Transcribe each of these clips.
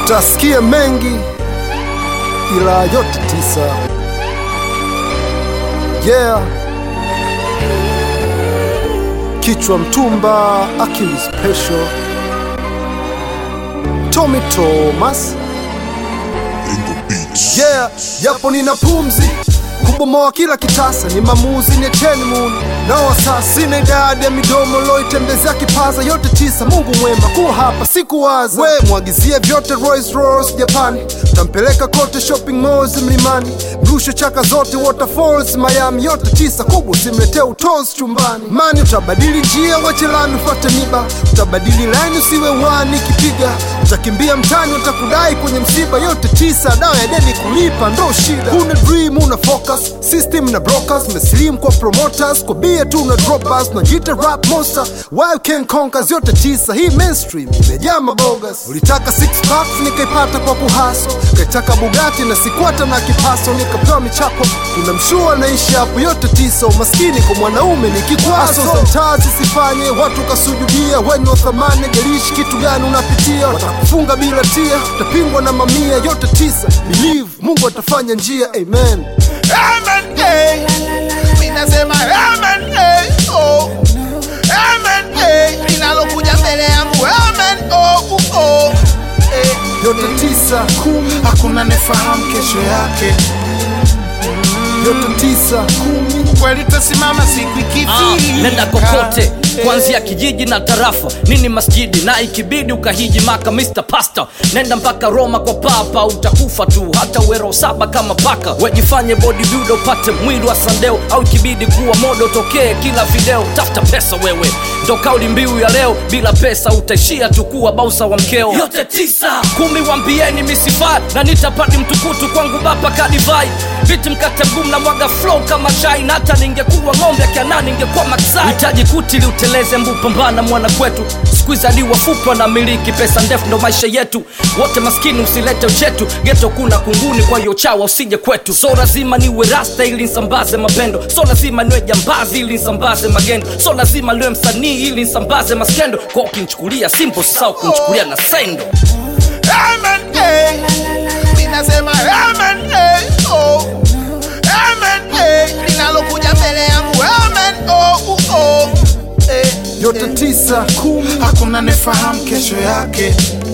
Utasikia mengi ila yote tisa. Yeah, kichwa mtumba, akili special. Tommy Thomas. Yeah, yapo nina pumzi kubomoa kila kitasa, ni mamuzi ni cheni muni nao sasa, sina idadi ya midomo loitembezea kipaza yote tisa. Mungu mwema kuwa hapa sikuwaza, we mwagizie vyote Rolls Royce Japani, tampeleka kote shopping malls mlimani, mrushe chaka zote waterfalls Miami yote tisa kubwa, simletee utos chumbani. Mani utabadili njia wachelani ufate miba, utabadili laini usiwe wani kipiga, utakimbia mtani utakudai kwenye msiba yote tisa. Dawa ya deni kulipa ndo shida, una dream una focus system na brokers, meslim kwa promoters, kwa bia tu na droppers, najita rap monster, why can conquer yote tisa. Hii mainstream imejaa mabogas. Ulitaka six packs nikaipata kwa kuhaso, kaitaka Bugatti na sikwata na kipaso, nikapewa michapo. Kuna mshua naishi hapo yote tisa, umaskini kwa mwanaume ni kikwazo. za mtaa zisifanye watu kasujudia, wenye thamani jalishi kitu gani unapitia, watakufunga bila tia, utapingwa na mamia yote tisa. Believe Mungu atafanya njia, amen. Amen, hey. Mimi nasema amen, hey. Oh. Amen, hey. Linalokuja mbele yangu amen, oh, uh, oh. Hey. yote tisa kumi, Hakuna nefahamu kesho yake, yote tisa kumi. kweli tasimama siku Ah, ikifika. nenda kokote kuanzia kijiji na tarafa nini masjidi na ikibidi ukahiji maka Mr. Pastor nenda mpaka Roma kwa papa utakufa tu hata wero saba kama paka wejifanye bodybuilder upate mwili wa sandeo au ikibidi kuwa modo tokee kila video tafuta pesa wewe ndo kauli mbiu ya leo bila pesa utaishia tu kuwa bausa wa mkeo yote tisa kumi wambieni misifai na nitapati mtukutu kwangu bapa kadivai viti mkate mgumu na mwaga flow kama chai na hata ningekuwa ng'ombe akiana ningekuwa maksai hitaji kuti ili uteleze mbu pambana mwana kwetu skuizadi wafupi na miliki pesa ndefu ndo maisha yetu wote maskini usilete uchetu geto kuna kunguni kwa hiyo chawa usije kwetu so lazima niwe rasta ili nsambaze mapendo so lazima niwe jambazi ili nsambaze magendo so lazima niwe msanii ili nsambaze maskendo kwa ukinichukulia simple sao kunichukulia na sendo Amen, hey. Mimi nasema amen, hey. Oh. Amen, hey. Linalokuja mbele yangu amen, oh, uh, oh. Hey. yote tisa kumi, Hakuna nefahamu kesho yake,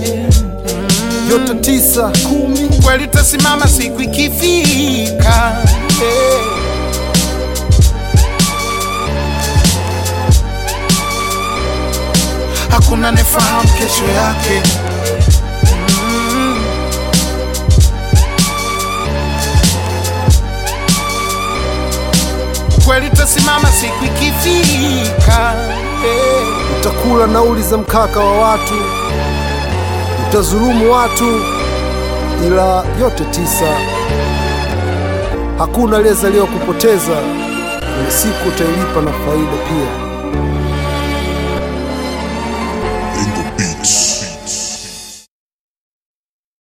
yote tisa kumi. kweli tasimama siku ikifika. Hey. Hakuna nefahamu kesho yake, kweli tasimama siku ikifika. Hey. Utakula nauli za mkaka wa watu, utazulumu watu, ila yote tisa. Hakuna aliyezaliwa kupoteza, kuna siku utailipa na faida pia.